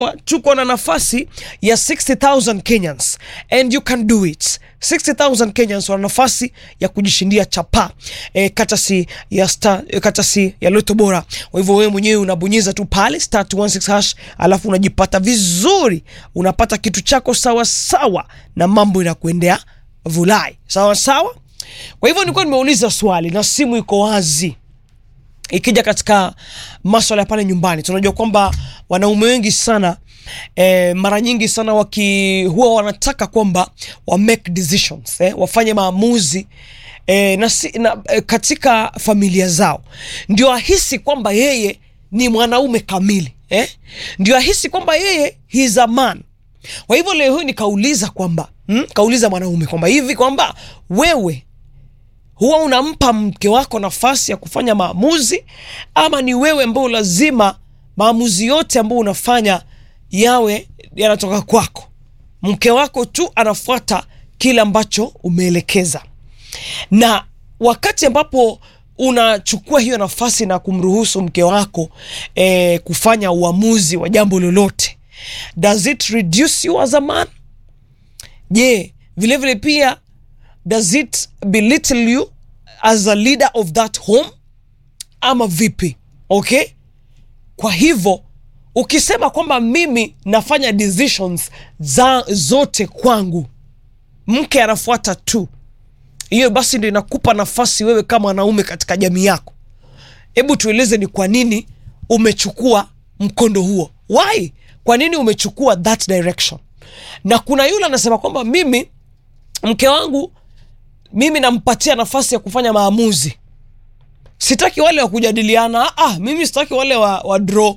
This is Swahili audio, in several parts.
tuko na nafasi ya 60000 Kenyans and you can do it 60000 Kenyans wana nafasi ya kujishindia chapa e, katasi ya star, e, katasi ya Loto Bora. Kwa hivyo wewe mwenyewe unabonyeza tu pale star 216 hash, alafu unajipata vizuri, unapata kitu chako sawa sawa, na mambo inakuendea vulai sawa sawa. Kwa hivyo nilikuwa nimeuliza swali na simu iko wazi ikija katika maswala ya pale nyumbani, tunajua kwamba wanaume wengi sana eh, mara nyingi sana waki huwa wanataka kwamba wa make decisions eh, wafanye maamuzi eh, na, si, na eh, katika familia zao, ndio ahisi kwamba yeye ni mwanaume kamili eh, ndio ahisi kwamba yeye he is a man. Kwa hivyo leo hii nikauliza kwamba hmm, kauliza mwanaume kwamba hivi kwamba wewe huwa unampa mke wako nafasi ya kufanya maamuzi ama ni wewe ambao lazima maamuzi yote ambayo unafanya yawe yanatoka kwako mke wako tu anafuata kile ambacho umeelekeza na wakati ambapo unachukua hiyo nafasi na kumruhusu mke wako eh, kufanya uamuzi wa jambo lolote does it reduce you as a man je vilevile pia does it belittle you as a leader of that home ama vipi okay kwa hivyo ukisema kwamba mimi nafanya decisions za zote kwangu mke anafuata tu hiyo basi ndio inakupa nafasi wewe kama wanaume katika jamii yako hebu tueleze ni kwa nini umechukua mkondo huo why kwa nini umechukua that direction na kuna yule anasema kwamba mimi mke wangu mimi nampatia nafasi ya kufanya maamuzi sitaki wale wa kujadiliana ah, mimi sitaki wale wa, wa draw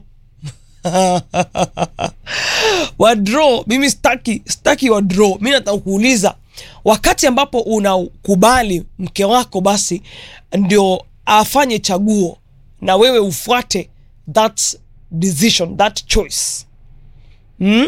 wa draw mimi sitaki sitaki wa draw mi nataka kuuliza wakati ambapo unakubali mke wako basi ndio afanye chaguo na wewe ufuate that decision that choice hmm?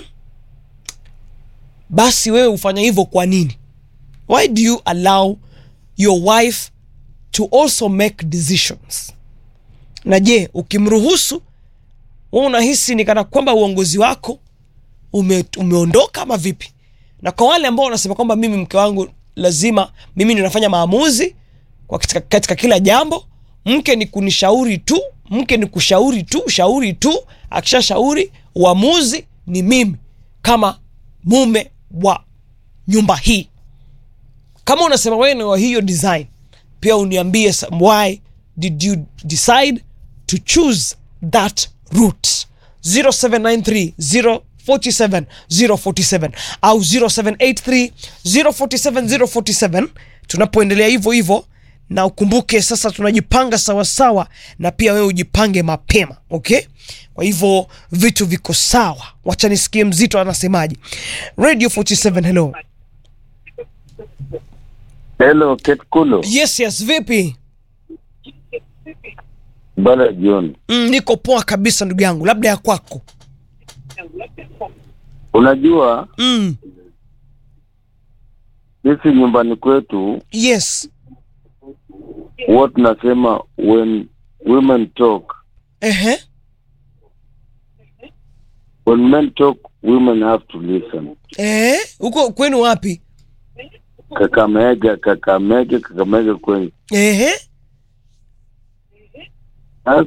basi wewe ufanya hivyo kwa nini why do you allow your wife to also make decisions na je ukimruhusu we unahisi ni kana kwamba uongozi wako ume, umeondoka ama vipi na kwa wale ambao wanasema kwamba mimi mke wangu lazima mimi ninafanya maamuzi kwa katika, katika kila jambo mke ni kunishauri tu mke ni kushauri tu shauri tu akishashauri uamuzi ni mimi kama mume wa nyumba hii kama unasema wewe ni wa hiyo design pia uniambie some- why did you decide to choose that route 0793 047 047 au 0783 047 047 tunapoendelea hivyo hivyo na ukumbuke sasa tunajipanga sawasawa na pia wewe ujipange mapema okay kwa hivyo vitu viko sawa wacha nisikie mzito anasemaje radio 47 hello Hello, Ketkulo. yes yes vipi Bala John. mm, niko poa kabisa ndugu yangu labda ya kwako Unajua mm, sisi nyumbani kwetu yes huwa tunasema when women talk, ehe when men talk women have to listen. eh huko kwenu wapi Kakamega, Kakamega, Kakamega kwenu. ehe